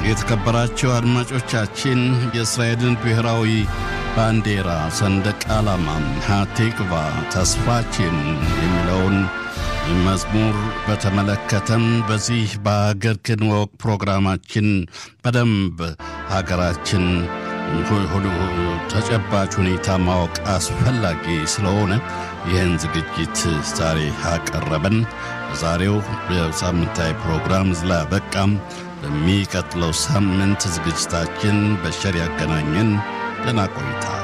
የተከበራቸው አድማጮቻችን የእስራኤልን ብሔራዊ ባንዲራ ሰንደቅ ዓላማ ሃቲክቫ ተስፋችን የሚለውን መዝሙር በተመለከተም በዚህ በሀገር ክንወቅ ፕሮግራማችን በደንብ ሀገራችን ሁሉ ተጨባጭ ሁኔታ ማወቅ አስፈላጊ ስለሆነ ይህን ዝግጅት ዛሬ አቀረበን። በዛሬው የሳምንታዊ ፕሮግራም ስላበቃም በሚቀጥለው ሳምንት ዝግጅታችን በሸር ያገናኘን። ደህና ቆይታ